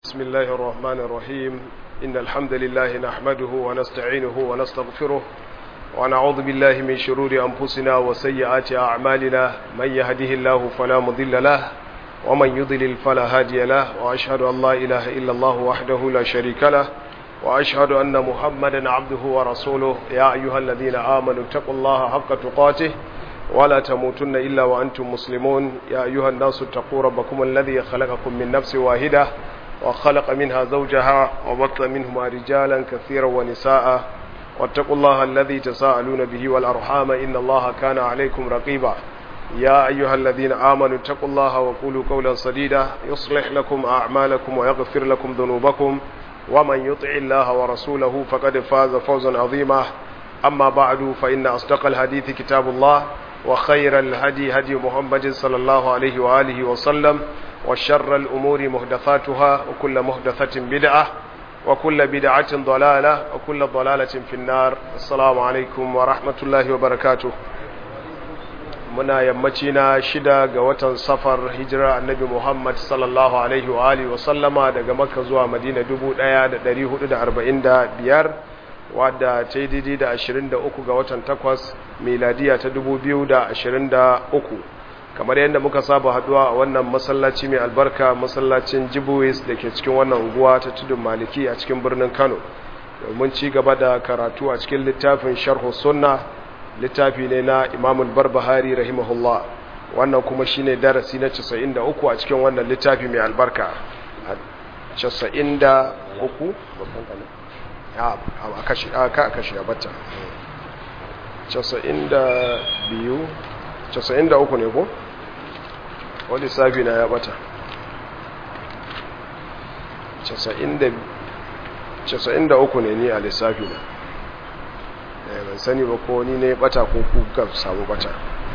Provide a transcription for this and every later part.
بسم الله الرحمن الرحيم إن الحمد لله نحمده ونستعينه ونستغفره ونعوذ بالله من شرور أنفسنا وسيئات أعمالنا من يهده الله فلا مضل له ومن يضلل فلا هادي له وأشهد أن لا إله إلا الله وحده لا شريك له وأشهد أن محمدا عبده ورسوله يا أيها الذين آمنوا اتقوا الله حق تقاته ولا تموتن إلا وأنتم مسلمون يا أيها الناس اتقوا ربكم الذي خلقكم من نفس واحدة وخلق منها زوجها وبط منهما رجالا كثيرا ونساء واتقوا الله الذي تساءلون به والأرحام إن الله كان عليكم رقيبا يا أيها الذين آمنوا اتقوا الله وقولوا قولا سديدا يصلح لكم أعمالكم ويغفر لكم ذنوبكم ومن يطع الله ورسوله فقد فاز فوزا عظيما أما بعد فإن أصدق الحديث كتاب الله وخير الهدي هدي محمد صلى الله عليه وآله وسلم وشر الأمور محدثاتها وكل محدثة بدعة وكل بدعة ضلالة وكل ضلالة في النار السلام عليكم ورحمة الله وبركاته muna yammaci na shida ga watan safar hijira annabi Muhammad sallallahu alaihi wa alihi wa sallama daga Makka zuwa Madina 1445 wadda ta yi daidai da 23 ga watan takwas miladiya ta 2023 kamar yadda muka saba haduwa a wannan masallaci mai albarka masallacin jibuwis da ke cikin wannan unguwa ta tudun maliki a cikin birnin kano domin ci gaba da karatu a cikin littafin sharhu sunna littafi ne na imamul barbahari rahimahullah wannan kuma shine darasi na 93 a cikin wannan littafi mai albarka 93 babban kanin a kashi a kashi a bata 92 93 ne ko wani safi na ya bata 93 ne ni a lissafi na ban sani ba ko ni ne bata ko kuka samu bata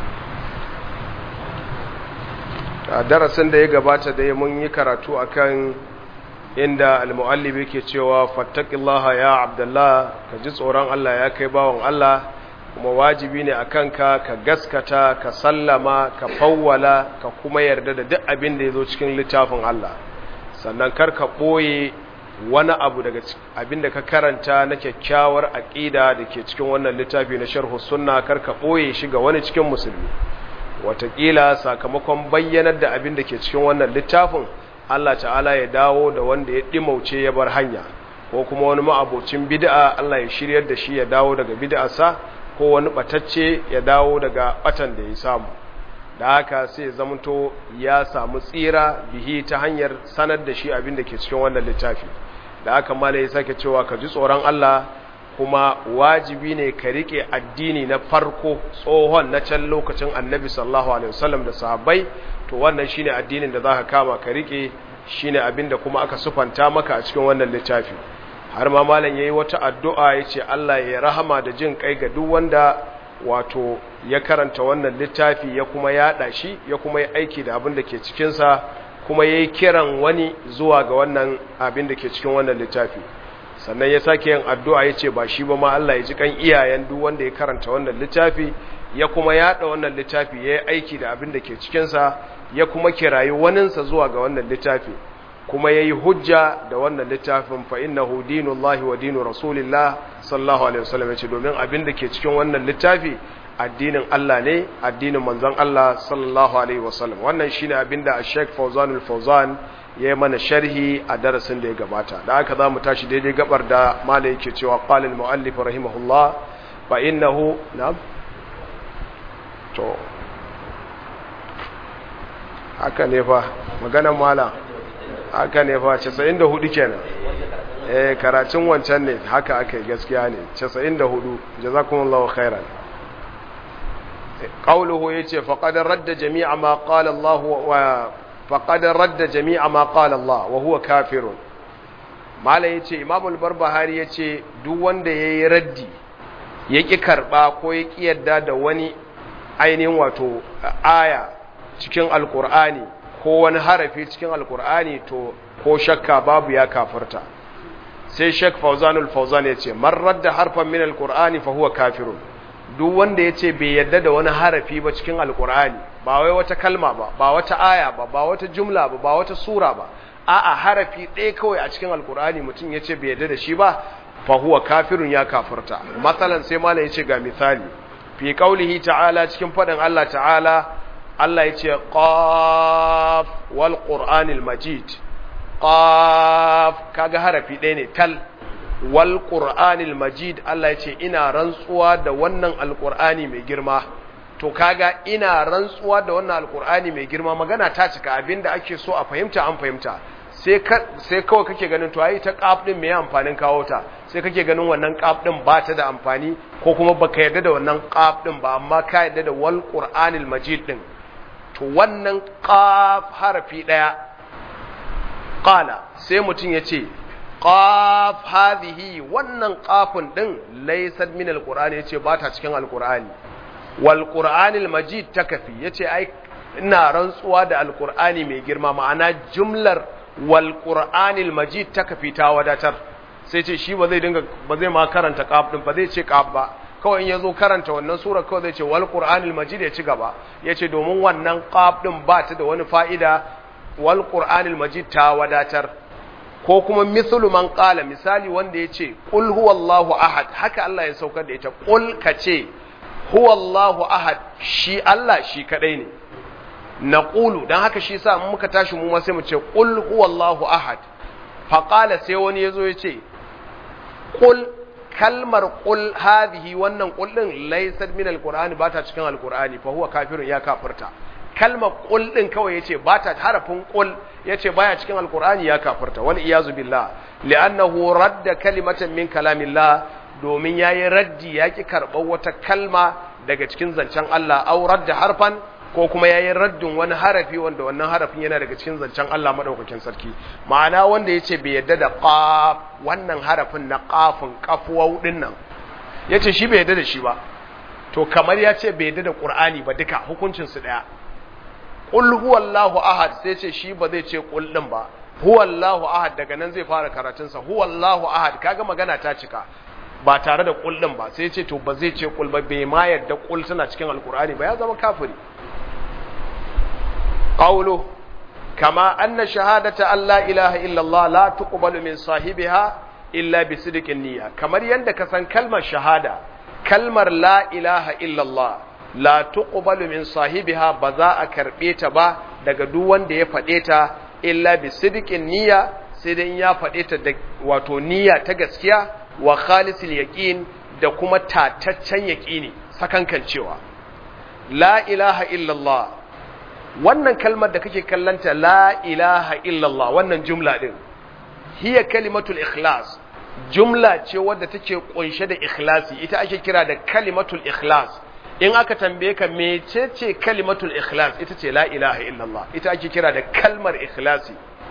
a darasin da ya gabata da mun yi karatu akan inda al-mu'allib yake cewa fattaqillaha ya abdullah ka ji tsoron Allah ya kai bawon Allah kuma wajibi ne akan ka ka gaskata ka sallama ka fawwala ka kuma yarda da duk abin da yazo cikin littafin Allah sannan kar ka boye wani abu daga abin da ka karanta na kyakkyawar aqida da ke cikin wannan littafi na sharh sunna kar ka boye shi ga wani cikin musulmi watakila sakamakon bayyanar da abin da ke cikin wannan littafin Allah ta'ala ya dawo da wanda ya ɗimauce ya bar hanya ko kuma wani ma'abocin bid'a Allah ya shiryar da shi ya dawo daga bid'arsa ko wani batacce ya dawo daga batan da ya samu da haka sai ya zamanto ya samu tsira bihi ta hanyar sanar da shi abin da ke cikin wannan littafi da haka mala ya sake cewa ka ji tsoron Allah kuma wajibi ne ka rike addini na farko tsohon na can lokacin annabi sallallahu alaihi wasallam da sahabbai to wannan shine addinin da zaka kama ka rike shine abinda kuma aka sufanta maka a cikin wannan littafi har ma malam yayi wata addu'a yace Allah ya rahama da jin kai ga duk wanda wato ya karanta wannan littafi ya kuma yada shi ya kuma yi aiki da abin da ke cikin sa kuma yayi kiran wani zuwa ga wannan abin da ke cikin wannan littafi sannan ya sake yin addu'a ya ce ba shi ba ma Allah ya ji kan iyayen duk wanda ya karanta wannan littafi ya kuma yada wannan littafi ya yi aiki da abin da ke cikinsa ya kuma kirayi waninsa zuwa ga wannan littafi kuma ya yi hujja da wannan littafin fa innahu dinullahi wa dinu rasulillah sallallahu alaihi wasallam yace domin abin da ke cikin wannan littafi addinin Allah ne addinin manzon Allah sallallahu alaihi wasallam wannan shine abin da Sheikh Fawzanul Fawzan ya yi mana sharhi a darasin da ya gabata da aka za mu tashi daidai gabar da mala yake cewa qalil muallif rahimahullah fa innahu na'am to haka ne fa maganar mala haka ne fa 94 kenan eh karatun wancan ne haka aka gaskiya ne 94 jazakumullahu khairan qawluhu yace faqad radda jami'a ma qala Allah wa فقد رد جميع ما قال الله وهو كافر malai yace Imam al-Barbahari yace duk wanda yayi raddi yaki karba ko yaki yadda da wani ainihin wato aya cikin alkur'ani ko wani harafi cikin alkur'ani to ko shakka babu ya kafirta sai Sheikh Fawzanul Fawzan yace man radda harfan min alkur'ani fa huwa kafirun duk wanda yace bai yadda da wani harafi ba cikin alkur'ani ba wai wata kalma ba ba wata aya ba ba wata jumla ba ba wata sura ba a'a harafi ɗaya kawai a cikin alkur'ani mutum ya ce bai yarda da shi ba fa huwa kafirun ya kafirta masalan sai malam ya ce ga misali fi qaulihi ta'ala cikin faɗin Allah ta'ala Allah ya ce qaf wal qur'anil majid qaf kaga harafi ɗaya ne tal wal qur'anil majid Allah ya ce ina rantsuwa da wannan alqur'ani mai girma to kaga ina rantsuwa da wannan alqur'ani mai girma magana ta cika abinda ake so a fahimta an fahimta sai sai kawai kake ganin to ai ta qaf din me amfanin kawo ta sai kake ganin wannan qaf din ba ta da amfani ko kuma baka yarda da wannan qaf din ba amma ka yarda da wal qur'anil majid din to wannan qaf harafi daya qala sai mutun yace qaf hadhihi wannan qafun din laysat min alqur'ani yace ba ta cikin alqur'ani wal qur'anil majid takafi yace ai ina rantsuwa da alqur'ani mai girma ma'ana jumlar wal qur'anil majid takafi ta wadatar sai ce shi ba zai dinga ba zai ma karanta qaf din ba zai ce qaf ba kawai in yazo karanta wannan sura kawai zai ce wal qur'anil majid ya ci gaba yace domin wannan qaf din ba ta da wani fa'ida wal qur'anil majid ta wadatar ko kuma mislu man qala misali wanda yace qul huwallahu ahad haka Allah ya saukar da ita qul kace huwallahu ahad shi Allah shi kadai ne naqulu dan haka shi yasa muka tashi mu ma sai mu ce qul huwallahu ahad fa qala sai wani yazo yace qul kalmar qul hadhihi wannan qul din laysat min alqur'ani ba ta cikin alqur'ani fa huwa kafirun ya kafirta kalmar qul din kawai yace ba ta harafin qul yace baya cikin alqur'ani ya kafirta wal iyazu billah li'annahu radda kalimatan min kalamillah domin yayi raddi yaki karɓar wata kalma daga cikin zancen Allah aw radda harfan ko kuma yayi raddin wani harafi wanda wannan harafin yana daga cikin zancen Allah madaukakin sarki ma'ana wanda yace bai yadda da qaf wannan harafin na qafin qafuwau din nan yace shi bai yadda da shi ba to kamar yace bai yadda da Qur'ani ba duka hukuncin su daya qul huwallahu ahad sai ce shi ba zai ce qul din ba huwallahu ahad daga nan zai fara karatun sa huwallahu ahad kaga magana ta cika ba tare da qul din ba sai ce to ba zai ce qul ba bai ma yadda qul tana cikin alqur'ani ba ya zama kafiri قوله كما أن شهادة أن لا إله إلا الله لا تقبل من صاحبها إلا بصدق النية كما يندك سن كلمة شهادة كلمة لا إله إلا الله لا تقبل من صاحبها بذاء كربيتا با daga duk wanda ya faɗe ta illa bi sidiqin niyya sai dai ya faɗe ta da wato niyya ta gaskiya wa khalisil yaqin da kuma tataccen yaqini sakankan cewa la ilaha illallah wannan kalmar da kake kallanta la ilaha illallah wannan jumla din hiya kalimatul ikhlas jumla ce wadda take kunshe da ikhlasi ita ake kira da kalimatul ikhlas in aka tambaye ka mecece kalimatul ikhlas ita ce la ilaha illallah ita ake kira da kalmar ikhlasi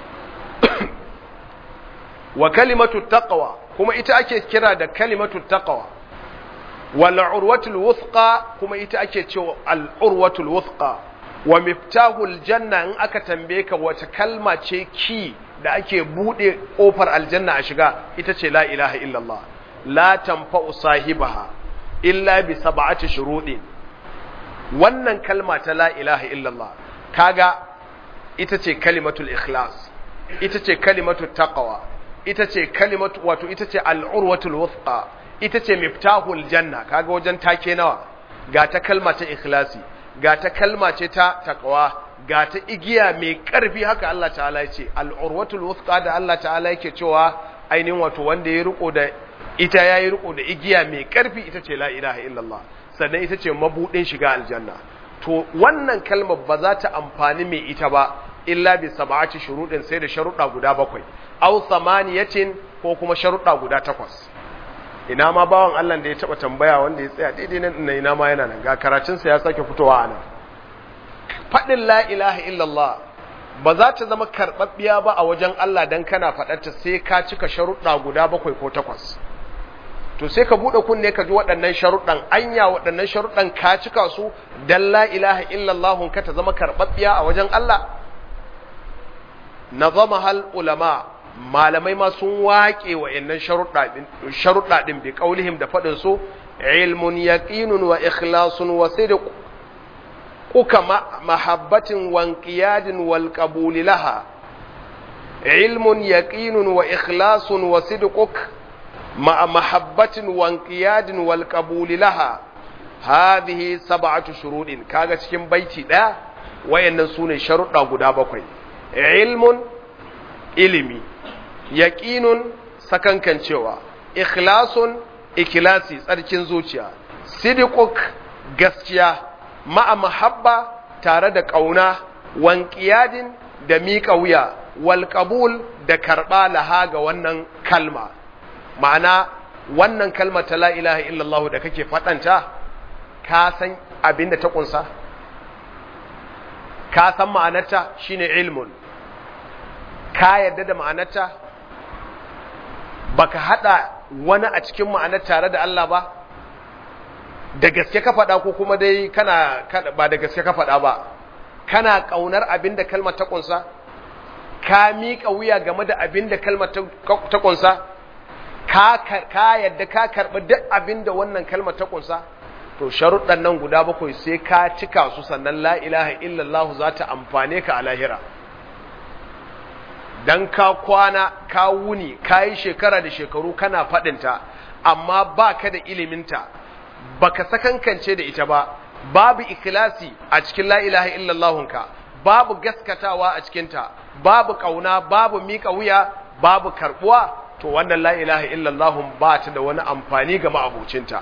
wa kalimatut taqwa kuma ita ake kira da kalimatut taqwa wal urwatul wuthqa kuma ita ake cewa al urwatul wuthqa wa miftahul janna in aka tambaye ka wace kalma ce ki da ake bude kofar aljanna a shiga ita ce la ilaha illallah la tanfa'u sahibaha illa bi sab'ati shuruɗin wannan kalma ta la ilaha illallah kaga ita ce kalimatul ikhlas ita ce kalimatul taqwa ita ce kalimatu wato ita ce al'urwatul wuthqa ita ce miftahul janna kaga wajen take nawa ga ta kalma ta ikhlasi ga ta kalma ce ta taqwa ga ta igiya mai karfi haka Allah ta'ala ya ce al'urwatul wuthqa da Allah ta'ala yake cewa ainihin wato wanda ya riko da ita yayi riko da igiya mai karfi ita ce la ilaha illallah sannan ita ce mabudin shiga aljanna to wannan kalmar ba za ta amfani mai ita ba illa bi sab'ati shuruɗin sai da sharuɗa guda bakwai aw samaniyatin ko kuma sharuɗa guda takwas ina ma bawan Allah da ya taba tambaya wanda ya tsaya daidai nan ina ma yana nan ga karatun sa ya sake fitowa anan fadin la ilaha illallah ba za ta zama karbabbiya ba a wajen Allah dan kana faɗarta sai ka cika sharuɗa guda bakwai ko takwas to sai ka bude kunne ka ji waɗannan sharuɗan anya waɗannan sharuɗan ka cika su dan la ilaha illallah ka ta zama karbabbiya a wajen Allah nazama hal ulama malamai ma sun waƙe wa innan sharuɗa ɗin bi ƙaulihim da faɗin su ilmun yaqinun wa ikhlasun wa sidq kuka mahabbatin wa inqiyadin wal qabuli laha ilmun yaqinun wa ikhlasun wa sidquk ma'a mahabbatin wa inqiyadin wal qabul laha hadhihi sab'atu shurudin kaga cikin baiti daya wayannan sune sharuɗa guda bakwai ilmun ilimi yaqinun sakankancewa ikhlasun ikhlasi tsarkin zuciya sidquk gaskiya ma'a mahabba tare da kauna wanqiyadin da miƙa wuya wal qabul da karba laha ga wannan kalma ma'ana wannan kalma ta la ilaha illallah da kake fadanta ka san abin da ta kunsa ka san ma'anarta shine ilmun ka yarda da ma'anarta baka hada wani a cikin ma'anar tare da Allah ba da gaske ka faɗa ko kuma dai kana ba da gaske ka faɗa ba kana ƙaunar abin da kalmar ta kunsa ka miƙa wuya game da abin da kalmar ta kunsa ka yadda ka karɓi duk abin da wannan kalmar ta kunsa to sharuɗan nan guda bakwai sai ka cika su sannan la ilaha illallah za ta amfane ka a lahira dan ka kwana ka wuni ka yi shekara da shekaru kana faɗinta amma ba ka da iliminta ba ka sakankance da ita ba babu ikilasi a cikin la ilaha illallahunka babu gaskatawa a cikinta babu ƙauna babu miƙa wuya babu karɓuwa to wannan la ilaha illallahun ba ta da wani amfani ga ma'abucinta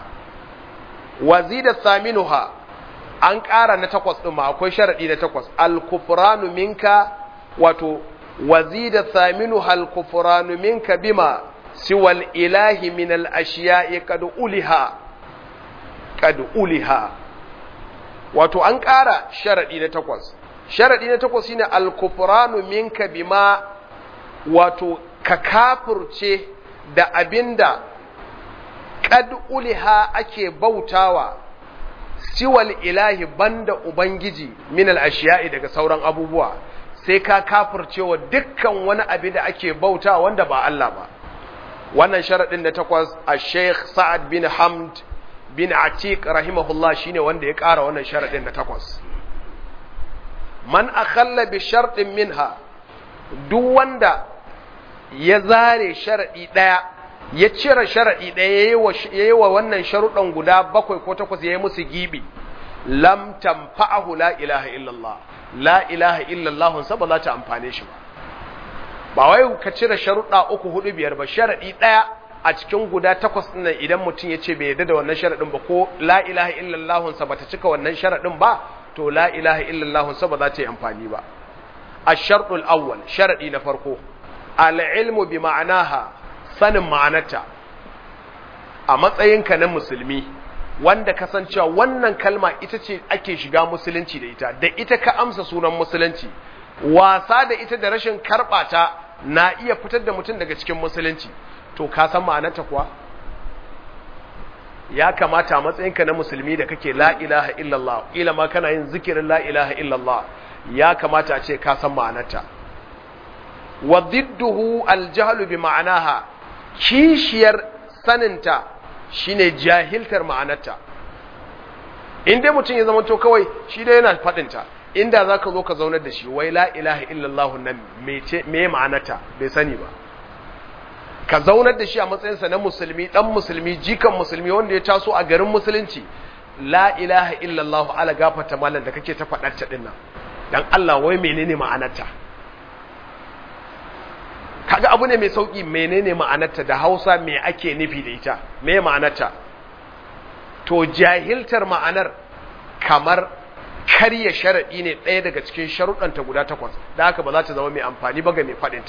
wazida saminuha an ƙara na takwas ɗin ma akwai sharaɗi na takwas al-kufranu minka wato wazida saminuha al-kufranu minka bima siwal ilahi min al-ashiya'i qad uliha qad uliha wato an ƙara sharaɗi na takwas sharaɗi na takwas shine al-kufranu minka bima wato ka kafurce da abinda qad uliha ake bautawa siwal ilahi banda ubangiji min al-ashiya'i daga sauran abubuwa sai ka kafurcewa dukkan wani abu da ake bauta wanda ba Allah ba wannan sharaɗin da takwas a sheikh sa'ad bin hamd bin atiq rahimahullah shine wanda ya ƙara wannan sharaɗin da takwas man akhalla bi sharɗin minha duk wanda ya zare sharaɗi ɗaya ya cire sharaɗi ɗaya ya yi wa wannan sharuɗan guda bakwai ko takwas ya yi musu gibi lam tanfa'ahu la ilaha illallah la ilaha illallah sa ba za ta amfane shi ba ba wai ka cire sharuɗa uku hudu biyar ba sharaɗi ɗaya a cikin guda takwas ɗin nan idan mutum ya ce bai yarda da wannan sharaɗin ba ko la ilaha illallah sa bata cika wannan sharaɗin ba to la ilaha illallah sa ba za ta yi amfani ba ash-shartul awwal sharaɗi na farko al-ilmu bi ma'anaha sanin ma'anarta a matsayinka na musulmi wanda kasancewa wannan kalma ita ce ake shiga musulunci da ita da ita ka amsa sunan musulunci wasa da ita da rashin karɓata na iya fitar da mutum daga cikin musulunci to ka san ma'anarta kuwa ya kamata a matsayinka na musulmi da kake la ilaha illallah ila ma kana yin zikirin la ilaha illallah ya kamata a ce ka san ma'anarta wa didduhu aljahlu bi ma'anaha kishiyar saninta shine jahiltar ma'anarta in dai mutum ya zama to kawai shi dai yana faɗinta inda za ka zo ka zaunar da shi wai la ilaha illallah nan me ma'anarta bai sani ba ka zaunar da shi a matsayinsa na musulmi dan musulmi jikan musulmi wanda ya taso a garin musulunci la ilaha illallah ala gafata malam da kake ta faɗar ta dinnan dan Allah wai menene ma'anarta kaga abu ne mai sauki menene ma'anarta da Hausa me ake nufi da ita me ma'anarta to jahiltar ma'anar kamar karya sharadi ne ɗaya daga cikin sharuɗanta guda takwas da haka ba za ta zama mai amfani ba ga mai faɗinta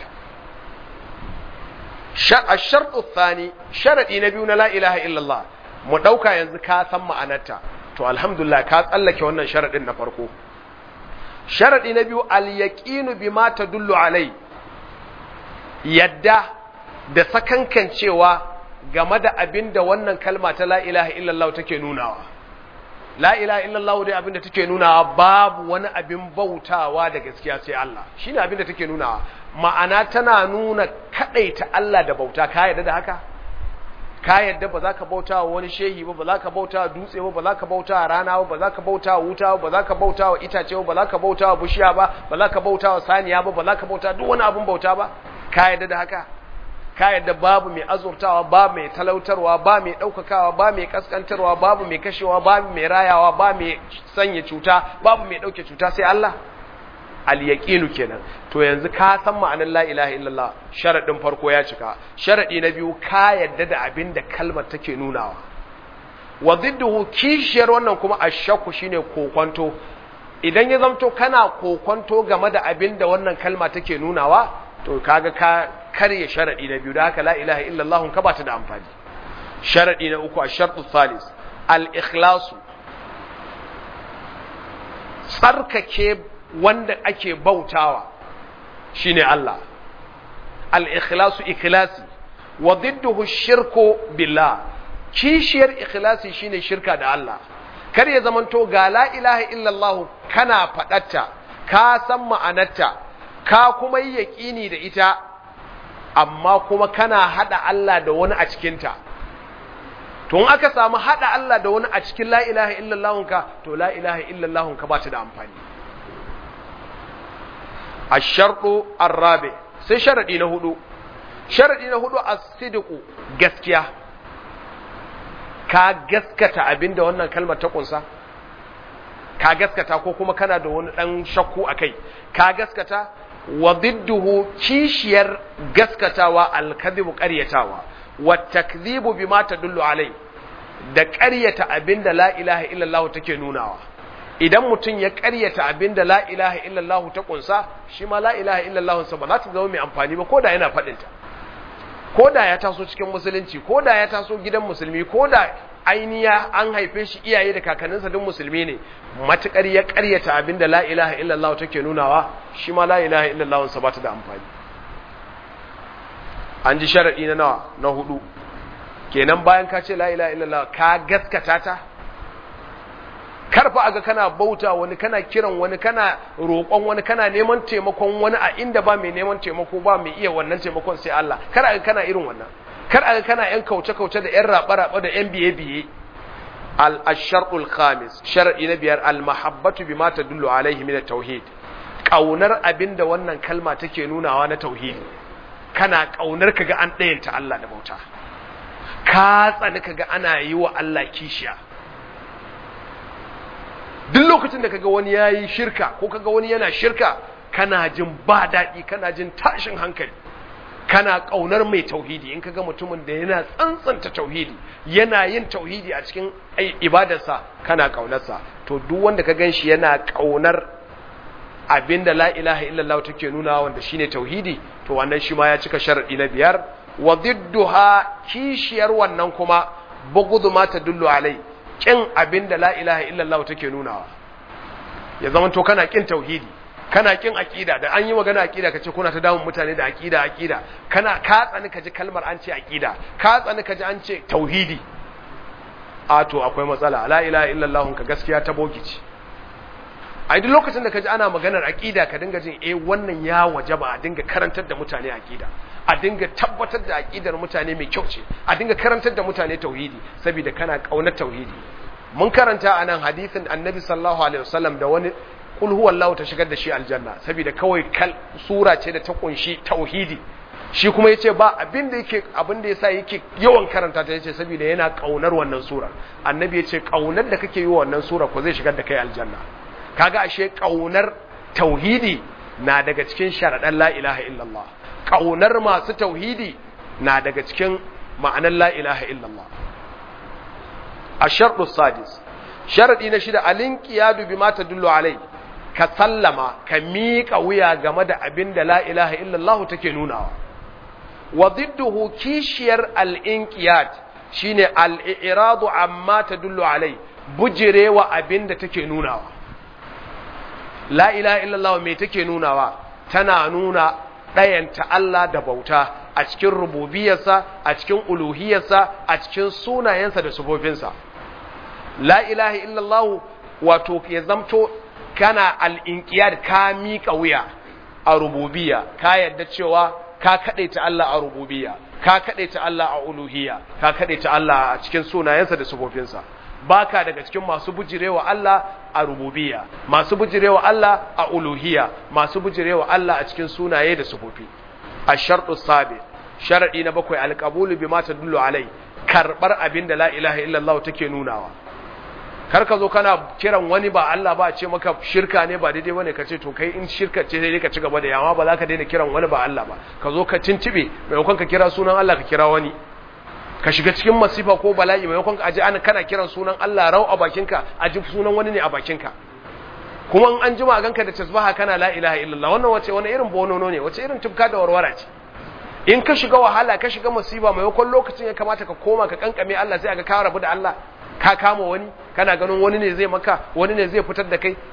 الشرط الثاني شرطي نبي لا إله إلا الله mu ɗauka yanzu ka san ma'anarta to alhamdulillah ka tsallake wannan sharaɗin na farko sharaɗi na biyu al-yaqinu bima tadullu alai yadda da sakankancewa game da abin da wannan kalma ta la ilaha illallah take nunawa la ilaha illallah dai abin da take nunawa babu wani abin bautawa da gaskiya sai Allah shine abin da take nunawa ma'ana tana nuna kadaita Allah da bauta ka yarda da haka ka yadda ba za ka bauta wa wani shehi ba ba za ka bauta wa dutse ba ba za ka bauta wa rana ba ba za ka bauta wa wuta ba ba za ka bauta wa itace ba ba za ka bauta wa bishiya ba ba za ka bauta wa saniya ba ba za ka bauta duk wani abun bauta ba ka yadda da haka ka yadda babu mai azurtawa ba mai talautarwa ba mai ɗaukakawa ba mai kaskantarwa babu mai kashewa babu mai rayawa ba mai sanya cuta babu mai ɗauke cuta sai Allah al-yaqinu kenan to yanzu ka san ma'anar la ilaha illallah sharadin farko ya cika sharadi na biyu ka yadda da abin da kalmar take nunawa wa zidduhu kishiyar wannan kuma ashakku shine kokonto idan ya zamto kana kokonto game da abin da wannan kalma take nunawa to kaga ka karye sharadi na biyu da haka la ilaha illallah ka bata da amfani sharadi na uku ash-shartu thalis al-ikhlasu tsarkake wanda ake bautawa shine Allah al-ikhlasu ikhlasi wa didduhu shirku billah kishiyar ikhlasi shine shirka da Allah kar ya zamanto ga la ilaha illallah kana fadatta ka san ma'anarta ka kuma yi yaqini da ita amma kuma kana hada Allah da wani a cikinta to in aka samu hada Allah da wani a cikin la ilaha illallah ka to la ilaha illallah ka ba ta da amfani ash-shartu ar-rabi sai sharadi na hudu sharadi na hudu as-sidqu gaskiya ka gaskata abinda wannan kalmar ta kunsa ka gaskata ko kuma kana da wani dan shakku akai ka gaskata wa didduhu kishiyar gaskatawa al-kadhibu qaryatawa wa takdhibu bima tadullu alai da ƙaryata abinda la ilaha illallah take nunawa idan mutum ya ƙaryata abinda la ilaha illallah ta kunsa shi ma la ilaha illallah sa ba za ta zama mai amfani ba ko da yana faɗin ta ko da ya taso cikin musulunci ko da ya taso gidan musulmi ko da ainiya an haife shi iyaye da kakanninsa duk musulmi ne matukar ya ƙaryata abinda la ilaha illallah take nunawa shi ma la ilaha illallah sa ba ta da amfani an ji sharaɗi na nawa na hudu kenan bayan ka ce la ilaha illallah ka gaskata ta karfa aga kana bauta wani kana kiran wani kana roƙon wani kana neman taimakon wani a inda ba mai neman taimako ba mai iya wannan taimakon sai Allah kar aga kana irin wannan kar aga kana yan kauce kauce da yan raba raba da yan biye biye al asharul khamis shar'i na biyar al mahabbatu bima tadullu alaihi min at tauhid kaunar abinda wannan kalma take nunawa na tauhidi kana ƙaunar ka ga an ɗayanta Allah da bauta ka tsani ka ga ana yi wa Allah kishiya duk lokacin da kaga wani yayi shirka ko kaga wani yana shirka kana jin ba daɗi kana jin tashin hankali kana ƙaunar mai tauhidi in kaga mutumin da yana tsantsanta tauhidi yana yin tauhidi a cikin ibadarsa kana ƙaunarsa to duk wanda ka gan shi yana ƙaunar abinda la ilaha illallah take nuna wanda shine tauhidi to wannan shi ma ya cika sharadi na biyar wa didduha kishiyar wannan kuma bugudu ma tadullu alai kin abinda la ilaha illallah take nunawa ya zama to kana kin tauhidi kana kin aqida da an yi magana aqida kace kuna ta damun mutane da aqida aqida kana ka tsani kaji kalmar an ce aqida ka tsani kaji an ce tauhidi a to akwai matsala la ilaha illallah ka gaskiya ta bogici a duk lokacin da ka ji ana maganar aƙida ka dinga jin eh wannan ya wajaba a dinga karantar da mutane aƙida a dinga tabbatar da aƙidar mutane mai kyau ce a dinga karantar da mutane tauhidi saboda kana ƙaunar tauhidi mun karanta a nan hadisin annabi sallallahu alaihi wasallam da wani kul huwallahu ta shigar da shi aljanna saboda kawai kal sura ce da ta kunshi tauhidi shi kuma yace ba abin da yake abin da yasa yake yawan karanta ta yace saboda yana ƙaunar wannan sura annabi yace ƙaunar da kake yi wa wannan sura ko zai shigar da kai aljanna kaga ashe kaunar tauhidi na daga cikin sharadan la ilaha illallah kaunar masu tauhidi na daga cikin ma'anar la ilaha illallah ashartu sadis sharadi na shida alinqiyadu bima tadullu alai ka sallama ka miƙa wuya game da abin da la ilaha illallah take nunawa wa didduhu kishiyar al-inqiyad shine al-i'radu amma tadullu alai bujirewa abin da take nunawa la ilaha illallah me take nunawa tana nuna ɗayanta Allah da bauta a cikin rububiyarsa a cikin uluhiyarsa a cikin sunayensa da sufofinsa la ilaha illallah wato ya zamto kana al'inƙiyar ka miƙa wuya a rububiya ka yadda cewa ka kadaita Allah a rububiyya ka kadaita Allah a uluhiyya ka kadaita Allah a cikin sunayensa da sifofinsa baka daga cikin masu bujirewa Allah a rububiyya masu bujirewa Allah a uluhiyya masu bujirewa Allah a cikin sunaye da sifofi ash-shartu sabi sharadi na bakwai alqabulu bima tadullu alai karbar abin da la ilaha illallah take nunawa kar ka zo kana kiran wani ba Allah ba a ce maka shirka ne ba daidai bane ka ce to kai in shirka ce sai ka ci gaba da yawa ba za ka daina kiran wani ba Allah ba ka zo ka cincibe maimakon ka kira sunan Allah ka kira wani ka shiga cikin masifa ko bala'i maimakon ka aje ana kana kiran sunan Allah rau a bakinka a ji sunan wani ne a bakinka kuma in an jima ganka da tasbaha kana la ilaha illallah wannan wace wani irin bonono ne wace irin tufka da warwara ce in ka shiga wahala ka shiga masifa maimakon lokacin ya kamata ka koma ka kankame Allah sai aka ka rabu da Allah ka kama wani kana ganin wani ne zai maka wani ne zai fitar da kai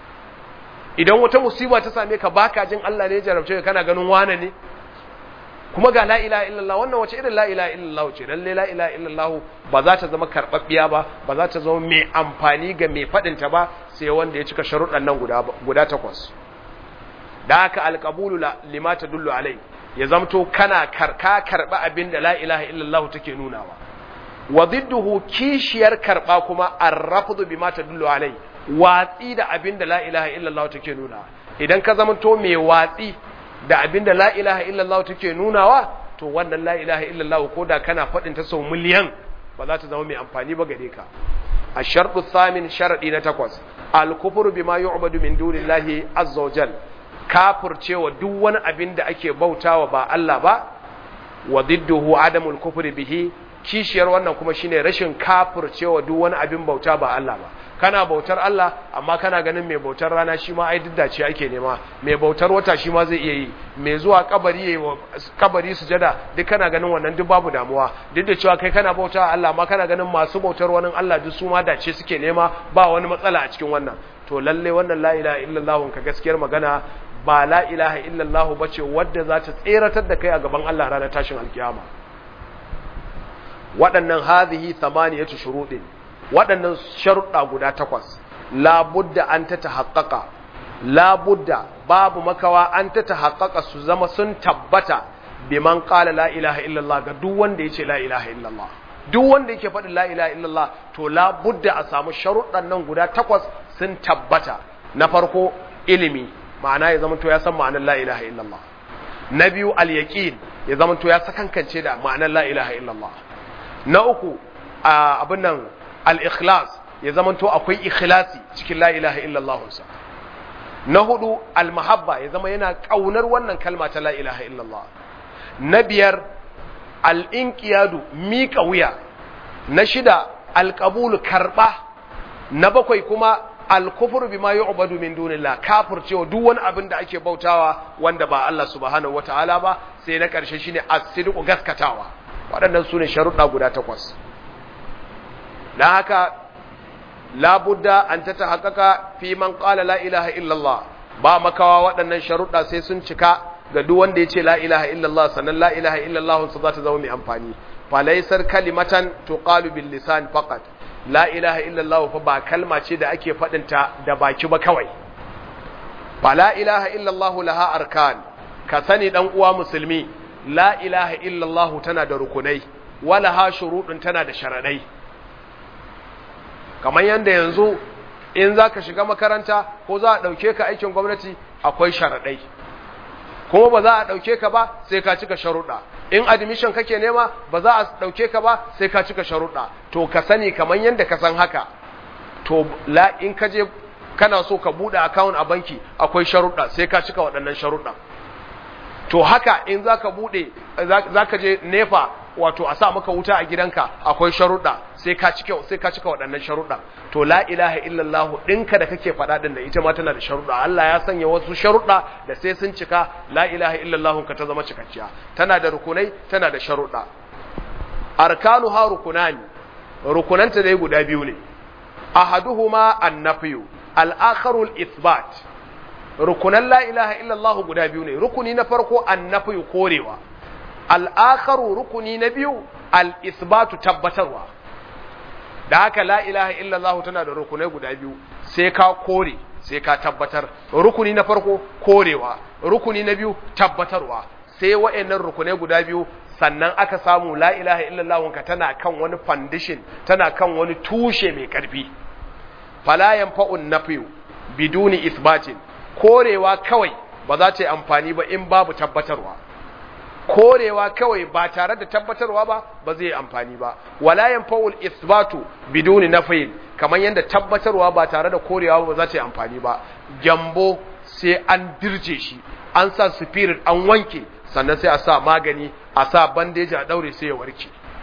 idan wata musiba ta same ka baka jin Allah ne ya jarabce ka kana ganin wane ne kuma ga la ilaha illallah wannan wace irin la ilaha illallah ce lalle la ilaha illallah ba za ta zama karbabbiya ba ba za ta zama mai amfani ga mai fadin ta ba sai wanda ya cika sharuɗan nan guda guda takwas da haka alqabulu lima tadullu alai ya zamto kana karka karba abin da la ilaha illallah take nunawa wa didduhu kishiyar karba kuma arrafdu bima tadullu alai watsi da abin da la ilaha illallah take nuna idan ka zamanto mai watsi da abin da la ilaha illallah take nunawa to wannan la ilaha illallah ko da kana faɗin ta sau miliyan ba za ta zama mai amfani ba gare ka a sharɗu samin sharaɗi na takwas al-kufru bima yu'badu min dunillahi azza wajal kafircewa duk wani abin da ake bautawa ba Allah ba wa didduhu adamul kufri bihi kishiyar wannan kuma shine rashin kafircewa duk wani abin bauta ba Allah ba kana bautar Allah amma kana ganin mai bautar rana shi ma ai diddace ake nema mai bautar wata shi ma zai iya yi mai zuwa kabari yayi kabari sujada duk kana ganin wannan duk babu damuwa duk da cewa kai kana bauta Allah amma kana ganin masu bautar wani Allah duk su ma dace suke nema ba wani matsala a cikin wannan to lalle wannan la ilaha illallah ka gaskiyar magana ba la ilaha illallah bace wadda za ta tseratar da kai a gaban Allah ranar tashin alkiyama waɗannan hadhihi thamaniyatu shuruɗin waɗannan sharuɗa guda takwas labudda an ta tahaqqaqa labudda babu makawa an ta tahaqqaqa su zama sun tabbata biman qala la ilaha illallah ga duk wanda yace la ilaha illallah duk wanda yake faɗin la ilaha illallah to labudda a samu sharuɗan nan guda takwas sun tabbata na farko ilimi ma'ana ya zama to ya san ma'anar la ilaha illallah na biyu al-yaqin ya zama to ya sakankance da ma'anar la ilaha illallah na uku abin nan al-ikhlas ya zamanto akwai ikhlasi cikin la ilaha illallah sa na hudu al-mahabba ya zama yana kaunar wannan kalma ta la ilaha illallah na biyar al-inqiyadu miƙa wuya na shida al-qabul karba na bakwai kuma al-kufru bima yu'badu min dunillah kafircewa duk wani abin da ake bautawa wanda ba Allah subhanahu wataala ba sai na karshe shine as-sidqu gaskatawa waɗannan sune sharuɗa guda takwas dan haka labudda an ta tahaqqaqa fi man qala la ilaha illallah ba makawa waɗannan sharuɗa sai sun cika ga duk wanda yace la ilaha illallah sannan la ilaha illallah su za ta zama mai amfani fa laysar kalimatan tuqalu bil lisan faqat la ilaha illallah fa ba kalma ce da ake faɗin ta da baki ba kawai fa la ilaha illallah laha arkan ka sani dan uwa musulmi la ilaha illallah tana da rukunai wala ha shurudun tana da sharadai kamar yadda yanzu in za ka shiga makaranta ko za a ɗauke ka aikin gwamnati akwai sharaɗai kuma ba za a ɗauke ka ba sai ka cika sharuɗa in admission kake nema ba za a ɗauke ka ba sai ka cika sharuɗa to ka sani kamar yadda ka san haka to la in ka je kana so ka buɗe account a banki akwai sharuɗa sai ka cika waɗannan sharuɗa to haka in za ka buɗe za ka je nefa wato a sa maka wuta a gidanka akwai sharuɗa sai ka cika sai ka cika waɗannan sharuɗa to la ilaha illallah ɗinka da kake faɗa din da ita ma tana da sharuɗa Allah ya sanya wasu sharuɗa da sai sun cika la ilaha illallah ka ta zama cikakkiya tana da rukunai tana da sharuɗa arkanuha rukunani rukunanta dai guda biyu ne ahaduhuma an-nafyu al-akharu al-ithbat rukunan la ilaha illallah guda biyu ne rukuni na farko an-nafyu korewa al'akaru rukuni na biyu al'isbatu tabbatarwa da haka la ilaha illallah tana da rukunai guda biyu sai ka kore sai ka tabbatar rukuni na farko korewa rukuni na biyu tabbatarwa sai wa'annan rukunai guda biyu sannan aka samu la ilaha illallah ka tana kan wani foundation tana kan wani tushe mai karfi fala yanfa'un nafyu biduni isbatin korewa kawai ba za ta yi amfani ba in babu tabbatarwa korewa kawai ba tare da tabbatarwa ba ba zai yi amfani ba wala yanfa'ul isbatu biduni nafyin kamar yadda tabbatarwa ba tare da korewa ba za ta yi amfani ba gyambo sai an dirje shi an sa spirit an wanke sannan sai a sa magani a sa bandeji a daure sai ya warke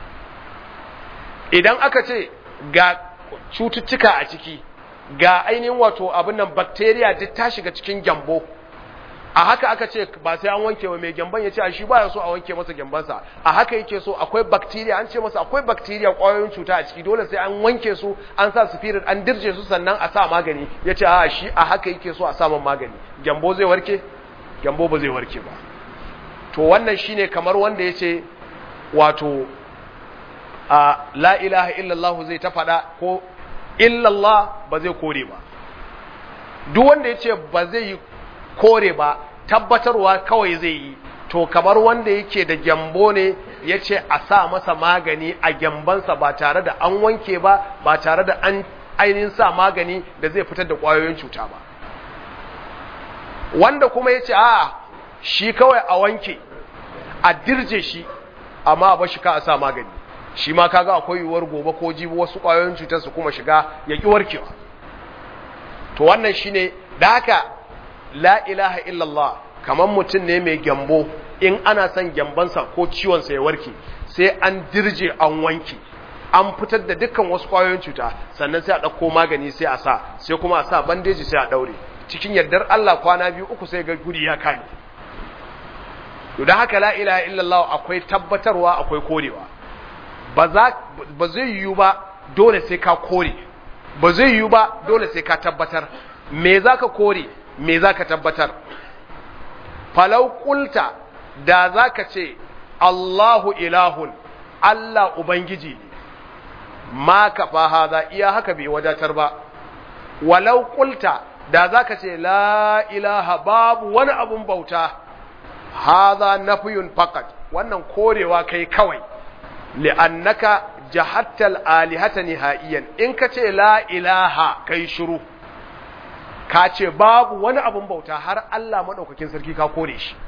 idan aka ce ga cututtuka a ciki ga ainihin wato abin nan bacteria duk ta shiga cikin gyambo a haka aka ce ba sai an wanke wa mai gyamban ya ce a shi ba ya so a wanke masa gyambansa a haka yake so akwai bacteria an ce masa akwai bacteria kwayoyin cuta a ciki dole sai an wanke su an sa spirit an dirje su sannan a sa magani ya ce a shi a haka yake so a samun magani gyambo zai warke gyambo ba zai warke ba to wannan shine kamar wanda ya ce wato a la ilaha illallah zai ta faɗa ko illallah ba zai kore ba duk wanda ya ce ba zai yi kore ba tabbatarwa kawai zai yi to kamar wanda yake da gyambo ne ya ce a sa masa magani a gyambansa ba tare da an wanke ba ba tare da an ainihin sa magani da zai fitar da ƙwayoyin cuta ba wanda kuma ya ce a shi kawai a wanke a dirje shi amma ba shi ka a sa magani shi ma kaga akwai yiwuwar gobe ko jibi wasu ƙwayoyin cutar su kuma shiga ya ƙi warkewa to wannan shine da haka la ilaha illallah kamar mutum ne mai gyambo in ana son gyambansa ko ciwonsa ya warke sai an dirje an wanke an fitar da dukkan wasu ƙwayoyin cuta sannan sai a ɗauko magani sai a sa sai kuma a sa bandeji sai a ɗaure cikin yardar Allah kwana biyu uku sai ga guri ya kame to don haka la ilaha illallah akwai tabbatarwa akwai korewa ba zai yiwu ba dole sai ka kore ba zai yiwu ba dole sai ka tabbatar me za ka kore me za ka tabbatar falau kulta da za ka ce Allahu ilahun Allah Ubangiji ne ma ka haza iya haka bai wadatar ba walau kulta da za ka ce la ilaha babu wani abun bauta haza nafiyun fakat wannan korewa kai kawai li'annaka jahattal alihata nihaiyan in ka ce la ilaha kai shiru ka ce babu wani abun bauta har Allah maɗaukakin sarki ka kore shi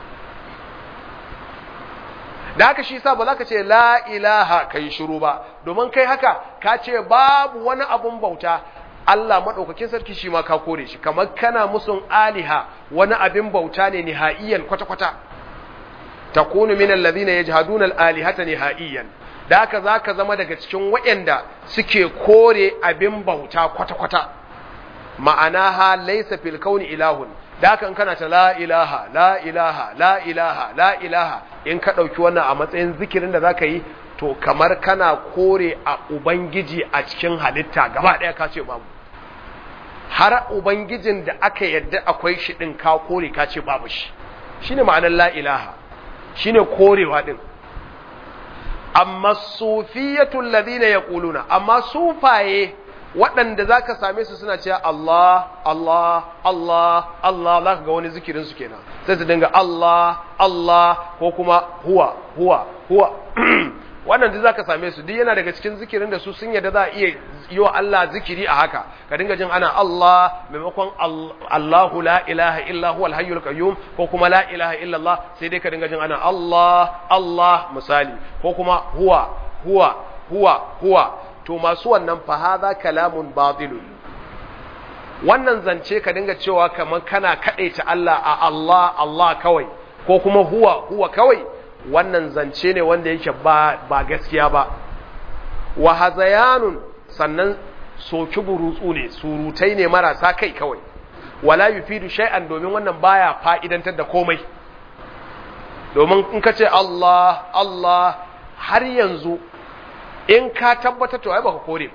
da haka shi sa ba za ka ce la ilaha kai shiru ba domin kai haka ka ce babu wani abun bauta Allah maɗaukakin sarki shi ma ka kore shi kamar kana musun aliha wani abin bauta ne nihaiyan kwata-kwata takunu min alladhina yajhaduna al-alihata nihaiyan da haka zaka zama daga cikin waɗanda suke kore abin bauta kwata-kwata ma'ana ha laysa fil kauni ilahun da haka in kana ta la ilaha la ilaha la ilaha la ilaha in ka dauki wannan a matsayin zikirin da zaka yi to kamar kana kore a ubangiji a cikin halitta gaba daya ka ce babu har ubangijin da aka yadda akwai shi din ka kore ka ce babu shi shine ma'anar la ilaha shine korewa din amma sufiyatul ladina yaquluna amma sufaye waɗanda zaka same su suna cewa Allah Allah Allah Allah zaka ga wani zikirin su kenan sai su dinga Allah Allah ko kuma huwa huwa huwa wannan duk zaka same su duk yana daga cikin zikirin da su sun yadda za a iya yi wa Allah zikiri a haka ka dinga jin ana Allah maimakon Allahu la ilaha illa huwal hayyul qayyum ko kuma la ilaha illa Allah sai dai ka dinga jin ana Allah Allah misali ko kuma huwa huwa huwa huwa to masu wannan fa hadha kalamun batilun wannan zance ka dinga cewa kamar kana kadaita Allah a Allah Allah kawai ko kuma huwa huwa kawai wannan zance ne wanda yake ba, ba gaskiya ba wa hazayanun sannan soki burutsu ne surutai ne marasa kai kawai wala yufidu shay'an domin wannan baya fa'idantar da komai domin in ka ce Allah Allah har yanzu in ka tabbatar to ai baka kore ba